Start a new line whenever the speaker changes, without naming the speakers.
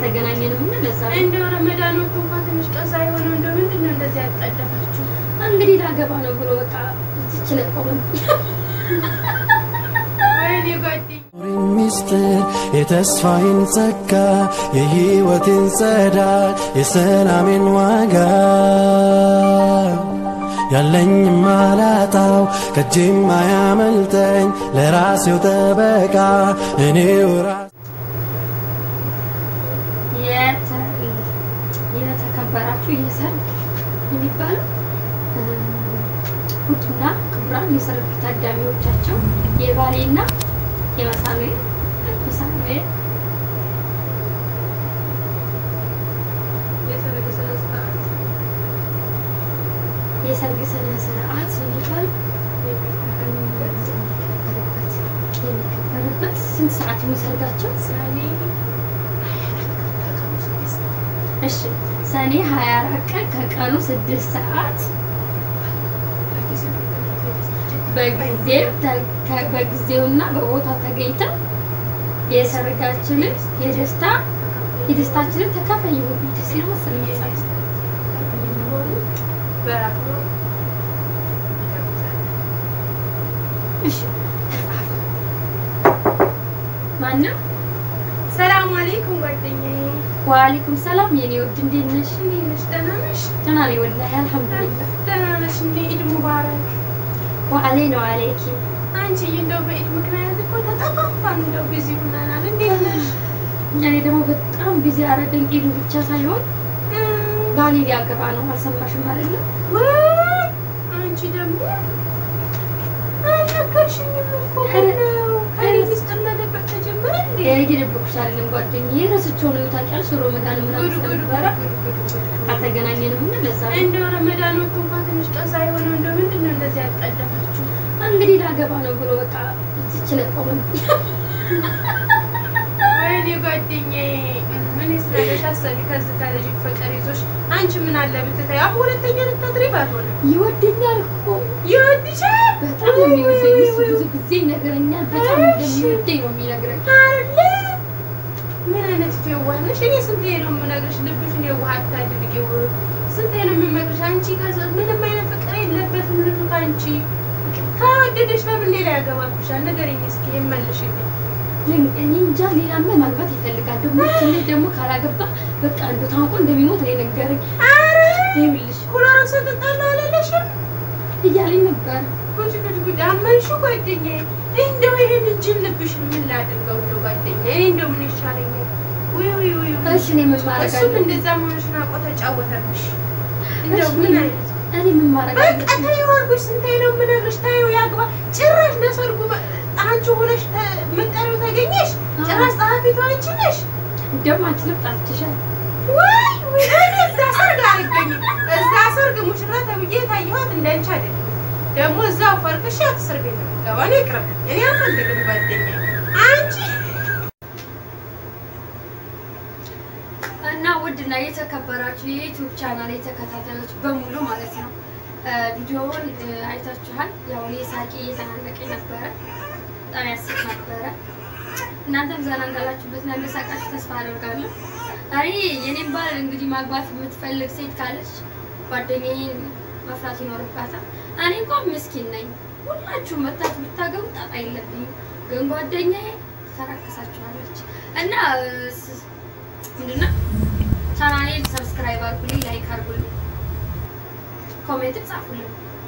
አልተገናኘንም እና ለዛ ነው።
እንደው ረመዳን ወጥቶ እንኳን ትንሽ ቀን ሳይሆነው እንደው ምንድን ነው እንደዚህ ያጣደፋችሁ?
እንግዲህ ላገባ ነው ብሎ በቃ እዚች ላይ ቆመን
ወይኔ ጓደኛ
ሚስጥር የተስፋዬን ጸጋ የሕይወቴን ጸዳል የሰላሜን ዋጋ ያለኝ ማላጣው ከእጄም አያመልጠኝ ለራሴው ጠበቃ እኔው ራሴ
የተ- የተከበራችሁ የሰርግ የሚባለው እ፣ ውድና ክቡራን የሰርግ ታዳሚዎቻቸው የባሌና የመሳኑኤል መሳኑኤል
የሰርግ ስነ ስርዓት
የሰርግ ስነ ስርዓት የሚባለው የሚከበርበት የሚከበርበት ስንት ሰዓት ነው ሰርጋቸው?
ሰኔ ከቀኑ ስድስት
እሺ ሰኔ 24 ቀን ከቀኑ 6 ሰዓት
በጊዜው
በጊዜው ተ- ከ- በጊዜውና በቦታው ተገኝተው የሰርጋችንን የደስታ የደስታችንን ተካፋይ የሆኑ ደስ ይል መሰለኝ መጽሐፍ። እሺ ተጻፈ። ማነው?
ሰላም አለይኩም ጓደኛዬ፣
ወአለይኩም ሰላም የኔ ውድ እንዴት ነሽ?
እንዴት ነሽ? ደህና ነሽ?
ደህና ነኝ ወላሂ አልሐምዱሊላህ።
ደህና ነሽ? እንዴ ኢድ ሙባረክ።
ወአለይ ነው አለይኪ።
አንቺ እንደው በኢድ ምክንያት እኮ ተጠፋፋን፣ እንደው ቢዚ ሆነናል። እንዴት ነሽ?
እኔ ደግሞ በጣም ቢዚ አረገኝ። ኢዱ ብቻ ሳይሆን ባሌ ሊያገባ ነው። አልሰማሽም አይደለ?
ወይ አንቺ ደግሞ አልነገርሽኝም እኮ ምነው? ከእኔ ሚስጥር መደበቅ ተጀመረ እንዴ?
የደበኩሽ አይደለም ጓደኛዬ፣ ረስቼው ነው ታውቂያለሽ። ሮመዳን ምናምን
ጉድ ጉድ
ስለነበረ
ጉድ ጉድ ጉድ ጉድ።
አልተገናኘንም እና ለዛ ነው።
እንደው ረመዳን ወጥቶ እንኳን ትንሽ ቀን ሳይሆነው እንደው ምንድን ነው እንደዚህ ያጣደፋችሁ?
እንግዲህ ላገባ ነው ብሎ በቃ እዚች ላይ ቆመን
ወይኔ ጓደኛዬ ምን ስላለሽ አሰቢ። ከዚህ ከልጅ ፍቅር ይዞሽ አንቺ ምን አለ ብትታይ አሁን ሁለተኛ ልታድሪ ባልሆነ
ይወደኛል እኮ
ይወድሻል
በጣም ነው የሚወደኝ። እሱ ብዙ ጊዜ ይነግረኛል። በጣም እንደሚወደኝ ነው የሚነግረኝ።
አለ ምን አይነት የዋህ ነሽ? እኔ ስንቴ ነው የምነግርሽ ልብሽን የዋህ አታድርጊው። ስንቴ ነው የምመክርሽ? አንቺ ከዛ ምንም አይነት ፍቅር የለበትም ልጁ ከአንቺ ከወደደሽ ለምን ሌላ ያገባብሻል? ንገረኝ እስኪ ይመልሽልኝ።
ልን- እኔ እንጃ ሌላማ ማግባት ይፈልጋል። ደግሞ ትንሽ ደግሞ ካላገባ በቃ እንደው ታውቆ እንደሚሞት ነው የነገረኝ።
አረ
ይኸውልሽ
ኩሎሮክስ እጠጣለሁ አላለሽም?
እያለኝ ነበር።
ጉድ ጉድ ጉድ አመንሽው ጓደኛዬ። እንደው ይሄን እንጂን ልብሽን ምን ላድርገው? እንደው ጓደኛዬ እኔ እንደው ምን ይሻለኛል? ውይ ውይ ውይ ውይ።
እሺ እኔ ምን ማድረግ
እሱም
አለብኝ?
እንደዛ መሆንሽን አውቆ ተጫወተብሽ። እንደው
እሺ
ምን
እኔ-
አይነት
እኔ ምን ማድረግ
በቃ
አለብኝ?
ተይው አልኩሽ። ስንቴ ነው የምነግርሽ? ተይው ያግባ። ጭራሽ ለሰርጉ መ- አንቺ ሆነሽ ተ- መጠሪያው ተገኘሽ።
አዎ።
ጭራሽ ጸሐፊቱ አንቺ ነሽ።
ደግሞ አንቺ ልብ ጣልችሻል።
ወይ ወይ እኔ እዛ ሰርግ አልገኝም። እዛ ሰርግ ሙሽራ ተብዬ የታየኋት እንዳንቺ አይደለም። ደግሞ እዛው ፈርክሽ እስር ቤት ነው የምገባው። እኔ ቅርብ እኔ አልፈልግም ጓደኛዬ። አንቺ
እና ውድና የተከበራችሁ የዩቲዩብ ቻናል የተከታታዮች በሙሉ ማለት ነው እ ቪዲዮውን እ አይታችኋል። ያው እኔ ሳቂ እየተናነቀኝ ነበረ፣ በጣም ያስቅ ነበረ። እናንተም ዘና እንዳላችሁበት እና እንደሳቃችሁ ተስፋ አደርጋለሁ። እኔ የኔን ባል እንግዲህ ማግባት የምትፈልግ ሴት ካለች ጓደኛዬን መፍራት ይኖርባታል። እኔ እንኳን ምስኪን ነኝ። ሁላችሁ መታት ብታገቡ ጣጣ የለብኝም። ግን ጓደኛዬ ትፈራከሳችኋለች እና እ ስ- ምንድነው ቻናሌን ሰብስክራይብ አድርጉልኝ፣ ላይክ አድርጉልኝ፣ ኮሜንት ጻፉልኝ።